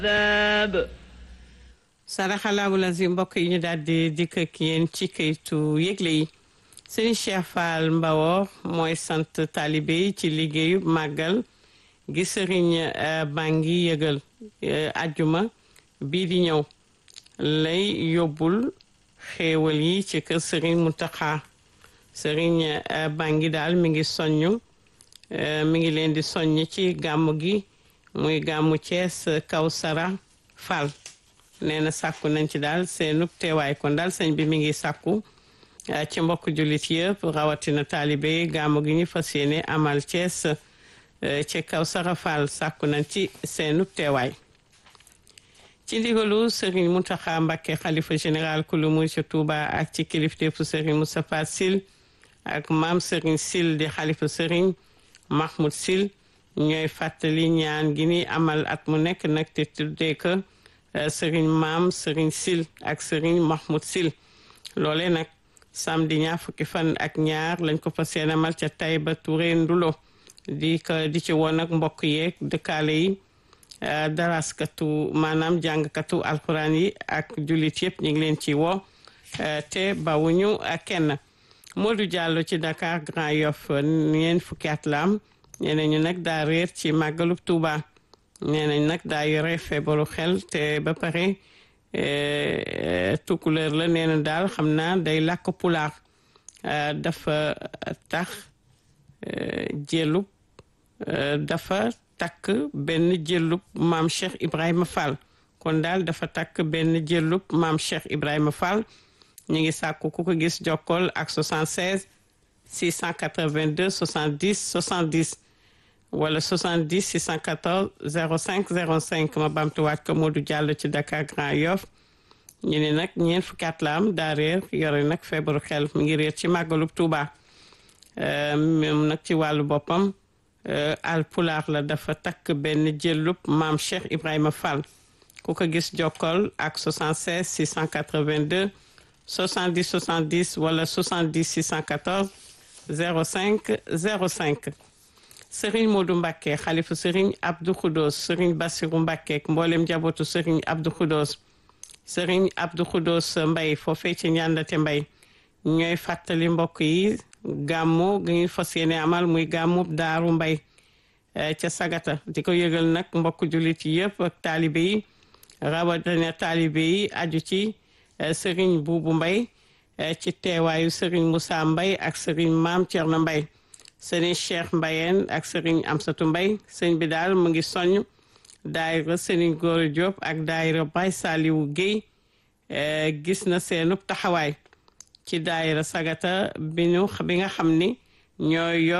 العذاب saraxalaabu lazim mbokk yi ñu daal di dikk ak yéen ci kayitu yëgle yi sëriñ Cheikh Fall Mbawo mooy sant taalibe yi ci liggéeyu màggal gi sëriñ Bangi yëgal ajjuma bii di ñëw lay yóbbul xéewal yi ci kër sëriñ Muntaxa sëriñ Bangi daal mi ngi soññ mi ngi leen di soññ ci gàmmu gi muy gàmmu Cees Kawsara Fall nee na sàkku nañ ci daal seenub teewaay kon daal sëñ bi mi ngi sàkku ci mbokk jullit yëpp rawatina taalibe gàmmu gi ñu fas yéene amal Cees ci Kawsara Fall sàkku nañ ci seenub teewaay ci ndigalu Serigne Mountakha Mbacké xalifa général kulu mu ci Touba ak ci kilifteefu Serigne Moustapha Sil ak maam Serigne Sil di xalifa Serigne Mahmoud Sil ñooy fàttali ñaan gi ni amal at mu nekk nag te tuddee ko Serigne maam Serigne Sil ak Serigne Mahmoud Sil loole nag samedi ñaar fukki fan ak ñaar lañ ko fas yéene amal ca Taïba Touré Ndulo di ko di ci woon ak mbokk yeeg dëkkaale yi daraskatu maanaam jàngkatu alxuraan yi ak jullit yëpp ñu ngi leen ci woo te bawuñu kenn Modou Diallo ci Dakar Grand Yoff ñeen fukki at la am nee nañu nag daa réer ci màggalu Tuuba nee nañ nag daa yore feebaru xel te ba pare tukkuleer la nee na daal xam naa day làkk pulaar dafa tax jëlub dafa takk benn jëllub maam Cheikh Ibrahima Fall kon daal dafa takk benn jëllub maam Cheikh Ibrahima Fall ñu ngi sàkku ku ko gis jokkool ak 76 682 70 70 wala 70 614 05 05 ma bamtuwaat ko Modou Diallo ci Dakar Grand Yoff ñu ne nag ñeent fukki at la am daa réer yore nag feebaru xel mi ngi réer ci màggalub Touba moom nag ci wàllu boppam al pulaar la dafa takk benn jëllub maam Cheikh Ibrahima Fall ku ko gis jokkool ak 76 682 70 70 wala 70 614 05 05 Serigne Modou Mbacké xalifa Serigne Abdou Khoudos Serigne Bassirou Mbacké mboolem njabootu Serigne Abdou Khoudos Serigne Abdou Khoudos Mbay foofee ci ñàndate Mbay ñooy fàttali mbokk yi gàmmu gi ñu fas yéene amal muy gàmmu daaru mbay ca sagata di ko yëgal nag mbokk jullit yi yëpp ak taalibe yi rawatina taalibe yi aju ci sëriñ buubu mbay ci teewaayu sëriñ Moussa mbay ak sëriñ maam Thierno mbay sëriñ Cheikh mbayeen ak sëriñ Amsatu mbay sëñ bi daal mu ngi soññ daayira sëriñ Góora Diop ak daayira Baye Saliwu Guèye gis na seenub taxawaay ci daayira sagata bi ñu bi nga xam ni ñooy yor